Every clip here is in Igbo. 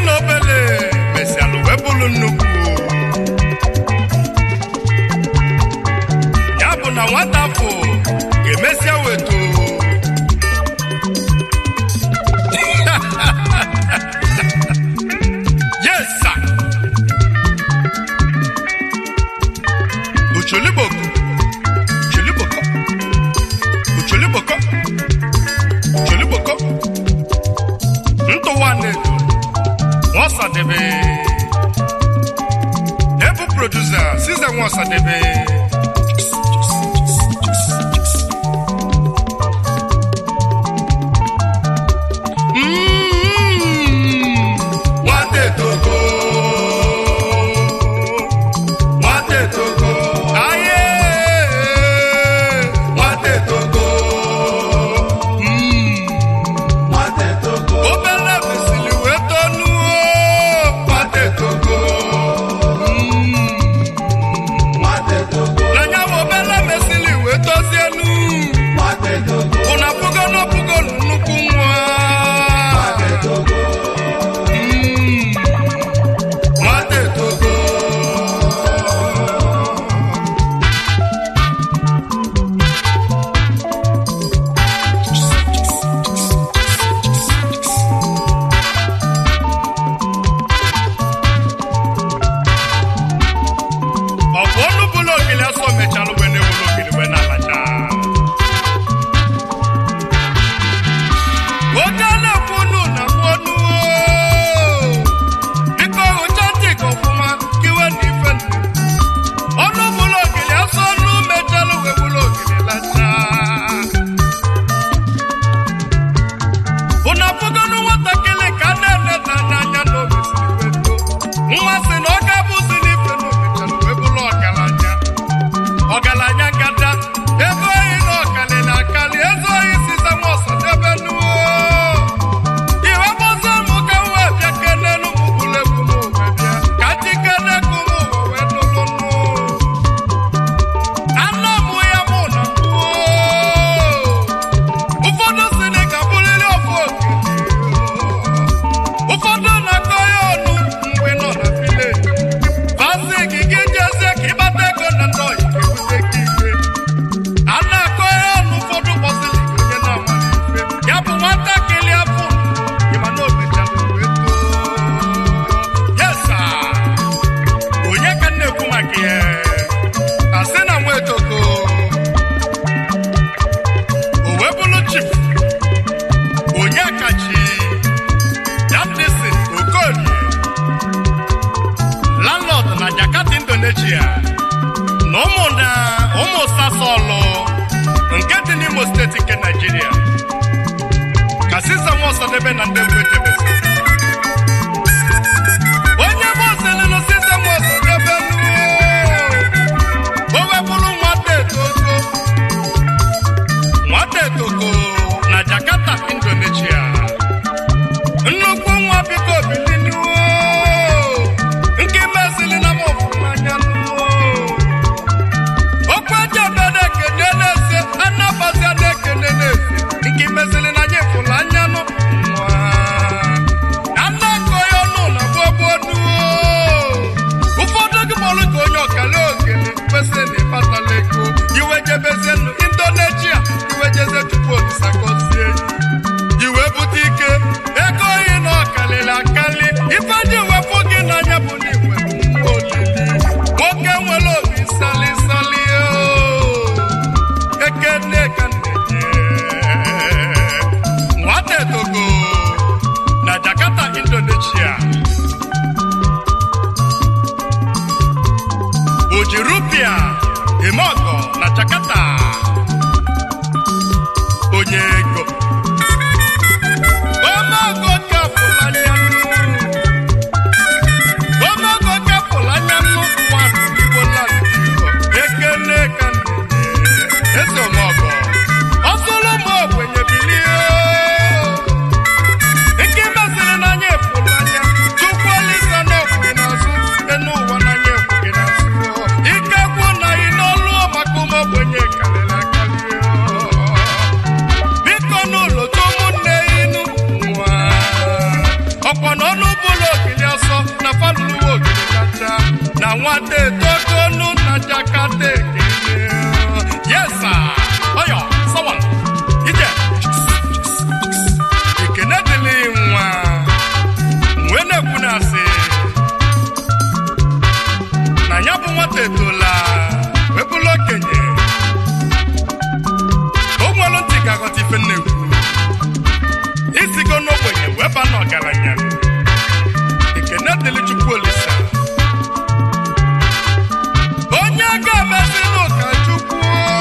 na obele mesialụ wee bụrụ nnukwu ya bụ na nwata afọ ga-emesịa weto yes sir ucholiboko ucholiboko ucholiboko ucholiboko ntụwa na-edo nwasadebe ebu produsa size nwasadebe Mm. nwata etoko nwata etoko aye nwata etoko Mm. obere mesịrị wee tonuo nwata etoko na ya bụ obere mesịrị wee tozienu ụna pugo n'opugo nnukwu nwa Mm. nwata etoko ọ bụ ọnụ bụla ogili asọ mechalụ wee na-ewere ogili wee na-alacha oge a na-ekwu ọnụ na mkpu ọnụ biko hụcha ntị ka ọfụma ka iwe na ife nụ. ọnụ bụla ogili asọ ọnụ mechalụ wee bụrụ ogili lacha ụna afụgonụ nwatakịrị ka a na-eneta n'anya na omesiri wee too nwa sị na ọ ga-abụzi n'ife na omechalụ wee bụrụ ọgaranya ọgaranya ngada ego ohi na ọkali na akali eze ohi siza nwa ọsadebe nuo iwe gbọzie m ka m wee bịa kenelu m bụlegwu m wee bịa ka ndị kenekwu m ụwa wee nụlụ nụ anọ mụ ya mụ na mkpuo ụfọdụ si na ka bụrịrị ofu oke ụfọdụ na-akọ ya ọnụ mgbe nọ na vileji bazi gị gị jezie ka ịgbata ego na ndị ọyị ga-ebute gị ike a na-akọ ya ọnụ ụfọdụ kpọsịrị gị onye na-amaghị ife ya bụ nwatakịrị afọ ịma na omechara wee too yesa onye ka m na-ekwu maka ya asị na nwa etoko o wee bụrụ chif onye kachi Yamdisi Okolie landlord na Jakarta Indonesia na ụmụ na ụmụ sasọlụ nke dị n'Imo steeti nke Nigeria ka Siza Nwosadebe na ndị Mbetebesi onye bụ oselelu Siza Nwosadebe o wepụrụ nwata etoko nwata etoko na Jakarta Indonesia nnukwu nwa biko bilinuo nke mezili na m ọfụma anya nuo okwu eji obodo ekene na-ese anabazi na-ekene na-ese nke mezili na anya ịfụla anya nụ nwa anakọ ya ọnụ na gbogbo nuo ụfọdụ gị kpọrọ ka onye ọkala okele kwesịrị na ịbatala ego iwejebezie nụ indonesia iwejeze tupu olisa gọzie iwe bute ike ego ohi na ọkalịrị akali ife dị wepụ gị n'anya bụ na igwe olili nwoke nwere obi sali sali ekene ka nneje nwata etogo na jakarta indonesia oji rupia eme ọgọ na jakarta onye ego ọmọgọ ka fụlanya nụ bụla ogili ọsọ na falụwa ogili kacha na nwata etogonu na jakata ekele yesa ọyọ sawan ije ekene dịlị nwa wee na-ekwu na asị na ya bụ nwata etola wee bụrụ okenye o nwere ntị ka aghọta ife nnekwu isigo n'ogbenye wee ba n'ọgaranya ekene dịlị chukwu olisa onye ga-emezila ụka chukwu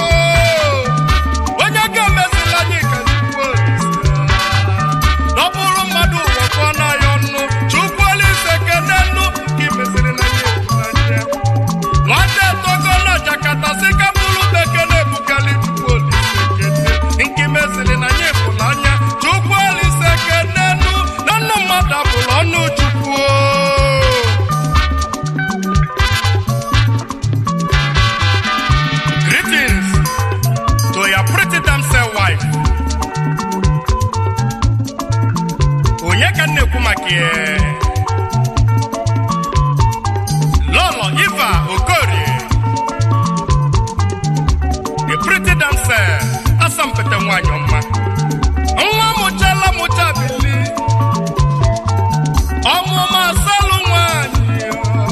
onye ga-emezila anyị ka chukwu olisa ọ bụrụ mmadụ ụwa ka ọ na-ayọ ọnụ chukwu olisa kene nnu ka imeziri na ya anya nwata etogo na jakata si ka bụrụ bekee na-ebukali chukwu olisa kene nke meziri na ya ịfụnanya chukwu olisa kene nnu na nnu mmadụ abụrụ ọnụ chukwu Greetings to your pretty damsel wife. Onye ka m na-ekwu maka ya? Lolo Iva Okorie. The pretty damsel asampete nwanyị ọma. Nwa mụchala mụcha bili. Ọmụma asalụ nwanyị.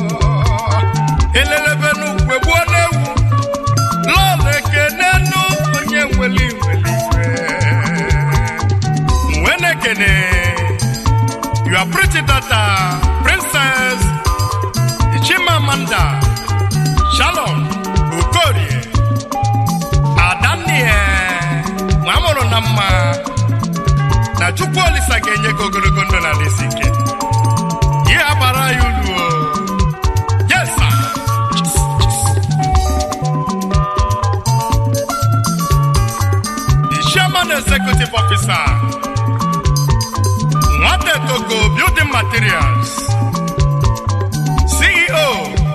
Elelebe n'ukwe gbuo n'ewu. lọọlụ ekene nụ onye nwere nwere ife nwe na-ekene your pretty daughter princess Chimamanda Shalom Okorie Adannie nwa amụrụ na mma na Chukwu Olisa ga-enye gị ogologo ndụ na n'isi ike ihe agbara ya ulu o. yes sir. the chairman executive officer nwata togo building materials ceo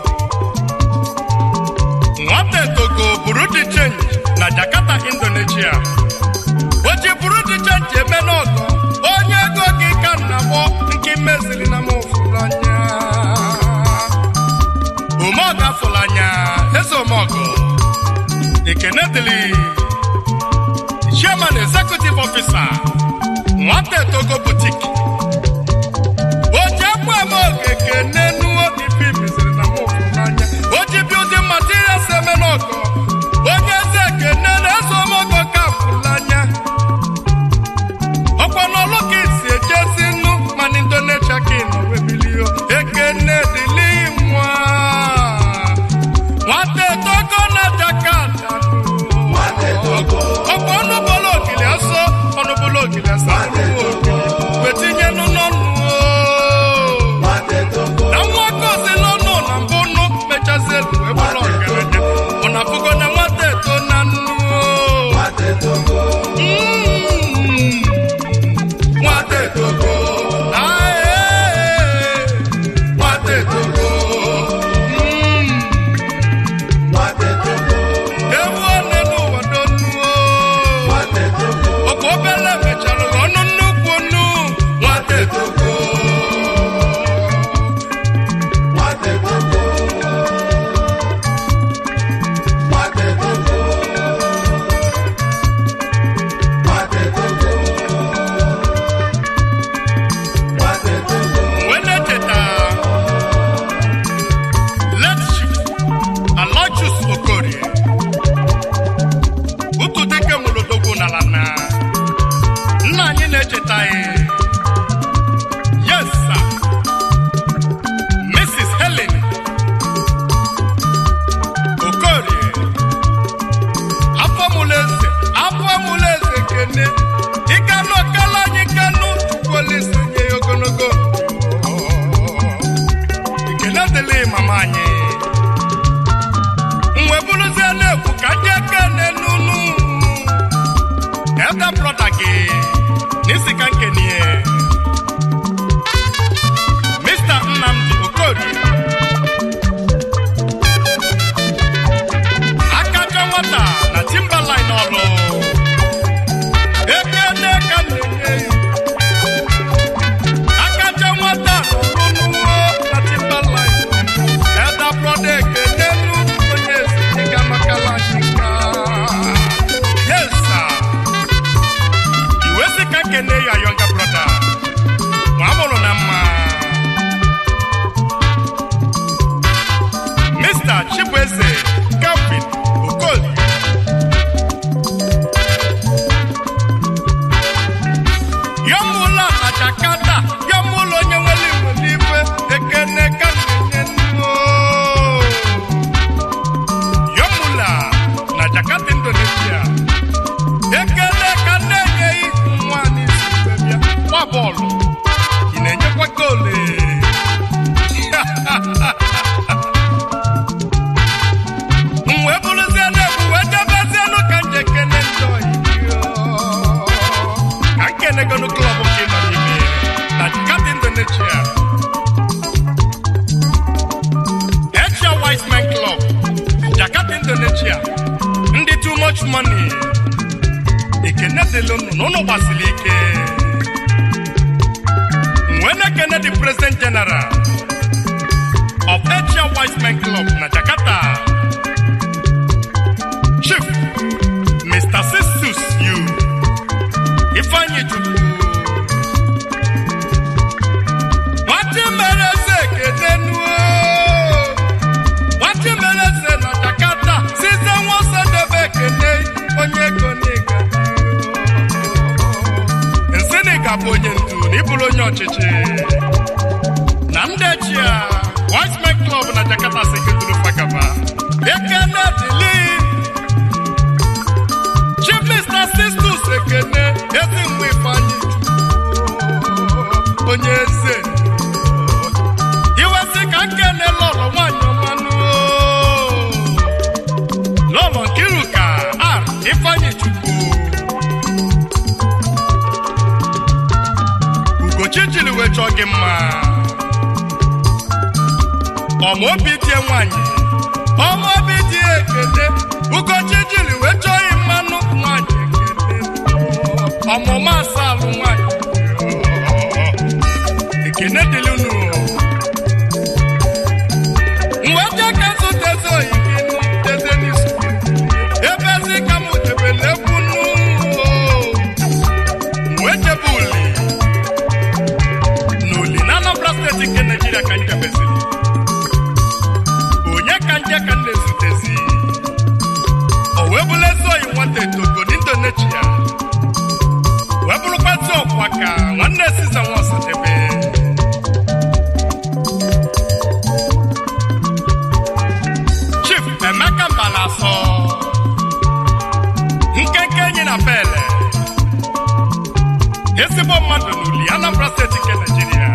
nwata togo buru di change na jakarta indonesia o ji buru di change eme n'ọgọ onye ego gị ka nna gbọ nke meziri na mụfụrụ anya omeọga fụrụ anya eze omeọgọ ekene dịlị chairman executive officer nwata etogo boutique oji ekwu eme ogeke n'enuo ife meziri na mụfụ n'anya oji building materials eme n'ọgọ onye eze ekene na-eso omogo ka fụrụ anya ọkwa n'ọlụ ka isi ejezi nnu mana indonesia ka ị nọ webilio ekene dịlị nwa nwata etogo na jakarta ọkwa ọnụ bụlụ ogili asọ ọnụ bụlụ ogili asọ wetin money ekene dịlị unu na unu gbasiri ike nwee na-ekene the president general of Asia Wise Men Club na Jakarta Chief Mr. Sistus Yu Ifeanyi Chukwu Nwati mere eze ekene nuo Nwati mere eze na Jakarta site nwose debe ekene onye ego n'ịga nsị n'ịga bụ onye ndu na ịbụrụ onye ọchịchị na ndị echia Wise Men Club na Jakarta seketuru fagaba ekene dịlị Chief Mr. Sistus ekene ezi mgbe Ifeanyi Chukwu onye eze iwesị ka nkene lọlọ nwanyị ọmanụ lọlọ Nkiruka R Ifeanyi Chukwu Ugochi jiri wee chọọ gị mma ọma obi tie nwanyị ọma obi dị ekele Ugochi jiri wee chọọ gị mmanụ nwanyị ekele ọmụma asaa alụ nwanyị ekene dịrị unu mgbe je ka zụta eze oyi gị nụ eze n'izu ebe ezi ka m debele egwu nụ wee jebe uli n'uli na Anambra steeti nke Naijiria ka anyị debeziri onye ka nje ka m na-ezutezi o wee bụla ezi oyi nwata etogo n'Indonesia wee bụrụkwazi ọkwa ka nwanne Siza Nwaosadebe Chief Emeka Mbalaso nkenke enyi na pele ezigbo mmadụ n'uli Anambra steeti nke Naijiria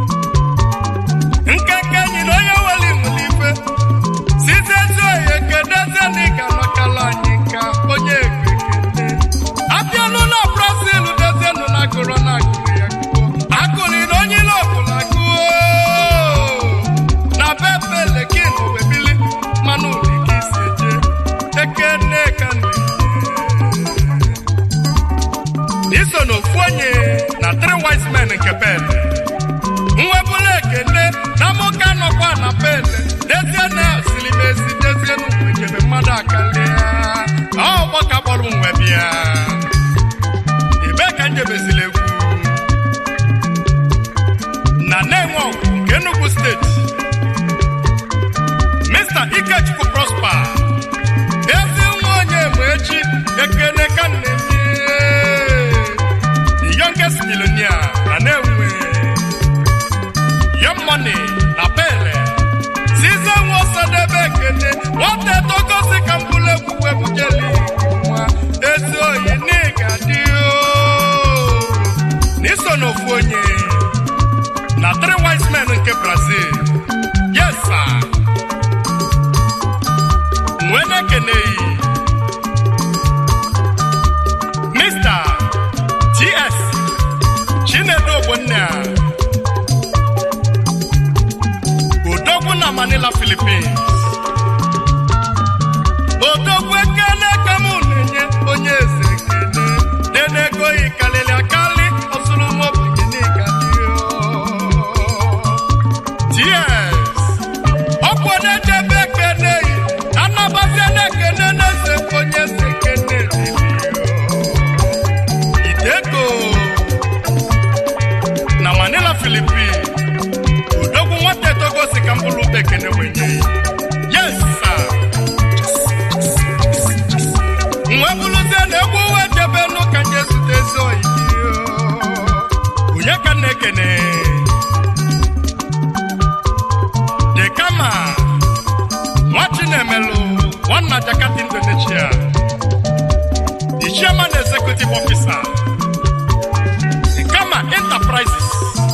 nkenke enyi na onye weli nwere ife site ezi oyi ekedezie na ịga makala anyị nka onye ekekete abịanụ na Brazil dezienụ na agụrụ na agụrụ ya gụọ agụrị na onye ile ọbụla gụọ na bebele gị na owebili mmanụ uli gị si eje ekene ka iso n'ofu onye na three wise men nke bele nwebụla ekene na mụka nọkwa na bele dezie na siri m ezi dezie n'ugwu ejebe mmadụ akarịa ọgbọ ka kpọrọ m wee bịa ebe ka njebezila egwu na na-enwe ọgwụ nke Enugu steeti Mr. Ikechukwu Prosper ezi nwa onye ma echi ekene ka m na-enye the youngest millionaire na na-enwe young money na pele size nwa ọsadebe ekene nwata etogosi ka mbụlụ egwu webujeli nwa ezi oyi n'ịga dị n'iso n'ofu onye na three wise men nke Brazil yes sir nwee na-ekeneghị Mr. TS Chinedu Ogbonna Odogwu na Manila Philippines Odogwu ekele ka mụ na-enye onye eze ekele denego yi karịrị akarị ọsụrụ nwobenye n'ịga TS ọkwụ na-echebe ekele yi anabazie na-ekele na-eze onye eze ekele Ideko na Manila Philippines odogwu nwata etogo si ka mkpụrụ ube ekene wenye yes sir nwe bụrụzie na egwu uwe jebe n'ụka nje zute ezi oyi onye ka m na-ekene de kama nwa chinemelu nwanna Jakarta Indonesia the chairman executive officer the kama enterprises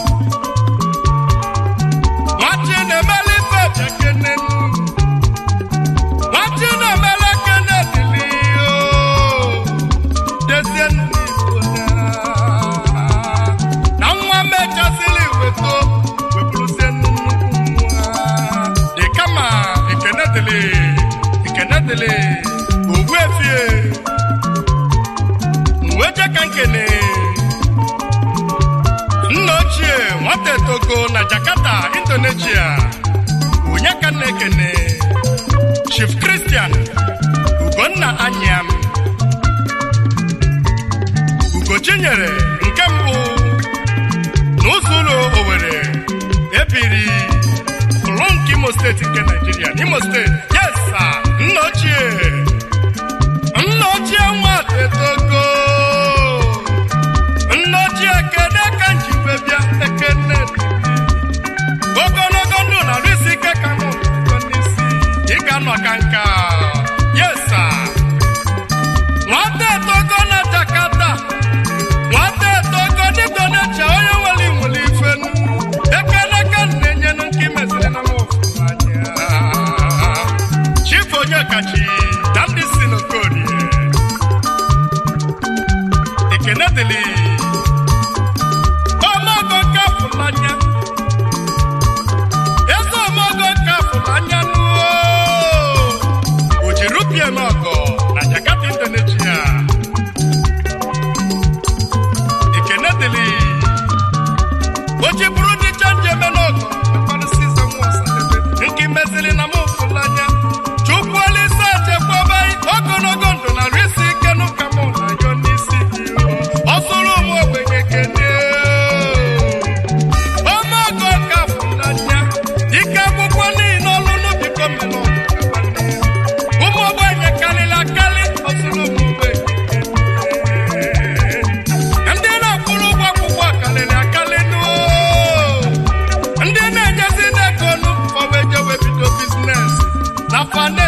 nwachi na-emele ife ekene nwachi na-emele ekene dịlị dezie n'igbo na nwa mechazili weto wepụrụzie nnukwu nwa dị kama ekene dịlị ekene dịlị ogbuefie na-ekene nna ochie nwata etogo na jakarta indonesia onye ka m na-ekene chief christian ugonna anyam ugochinyere nke mbụ n'ụzọ ụlọ owere ebiri ụlọ nke imo steeti nke naijiria n'imo steeti yes sir nna ochie nna ochie nwata etogo nna ochie kene ka njibe bịa ekene ogologo ndụ na risi ike ka mụ nọ n'isi ị ga-anọ ka nka yes sir nwata etogo na jakarta nwata etogo n'indonesia onye nwere nwere ife nu ekele ka m na-enyenu nke imeziri na m anya chief onye kachi na ndị si n'okorie ekene dịlị omogo nke afụlanya eze omogo nke afụlanya nuo o ji rupie n'ọgọ na jakarta indonesia ekene dịlị o ji bụrụ ndị chenji eme n'ọgọ mekwarịsị ize nwa ọsadebe nke meziri na m ụfụlanya chukwu olise chekwaba ogologo ndụ na risi ike n'ụka m na yo n'isi gị ọ sụrụ ụmụ ogbenye kene omeogo ka fụlanya ike akwụkwọ niile ọlụlụ biko mere ụmụ ogbenye karịrị akarị ọ sụrụ ụmụ ogbenye ndị na-akwụrụ ụgwọ akwụkwọ karịrị akarị nuo ndị na-enyezi n'ego nu fọwa ejewe bido biznes na fa